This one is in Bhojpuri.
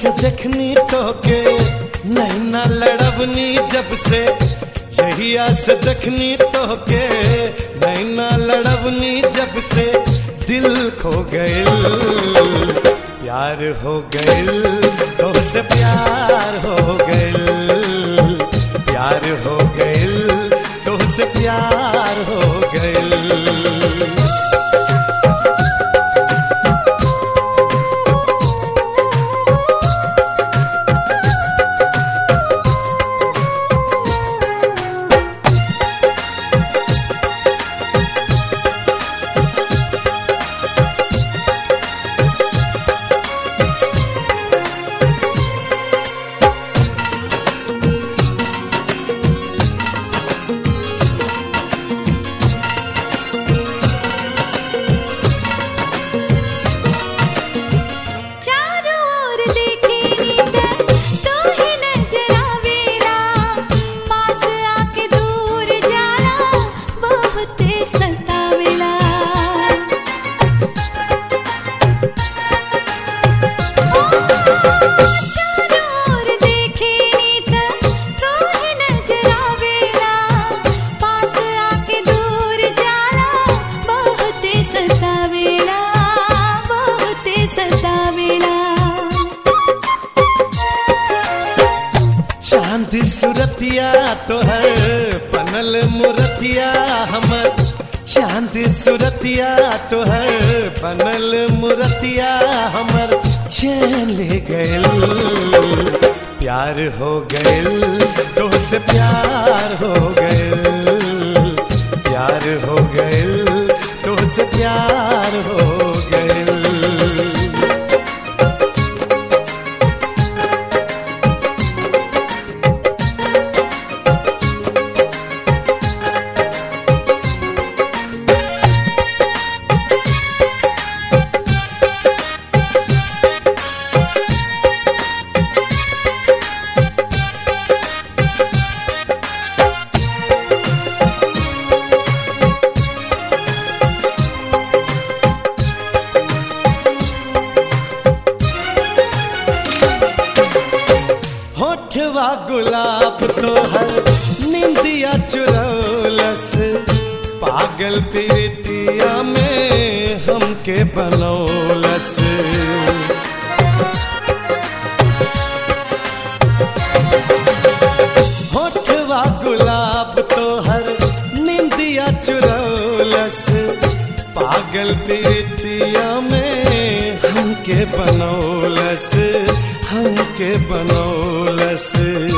से देखनी तो के नैना लड़बनी जब से जहिया से देखनी तो के नैना लड़बनी जब से दिल खो गइल प्यार हो गइल तो से प्यार हो गइल प्यार हो गइल तो से प्यार हो गइल चारों ओर देखे नींद तो ही नजर आवेला पास आके दूर जाला बहुत सतावेला चारों ओर देखे नींद तो ही नजर आवेला पास आके दूर जाला बहुत सतावेला बहुत सतावेला चांद सुरतिया तोहर पनल मुरतिया हमर चांद सुरतिया तोहर पनल मुरतिया हमर चैन ले गइल प्यार हो गइल तो से प्यार हो गइल प्यार हो गइल तो से प्यार हो गइल होठवा गुलाब तोहर निंदिया चुरौलस पागल प्रीतिया में हमके बनौलस होठवा गुलाब तोहर निंदिया चुरौलस पागल प्रीतिया में हमके बनौलस हमके बनौलस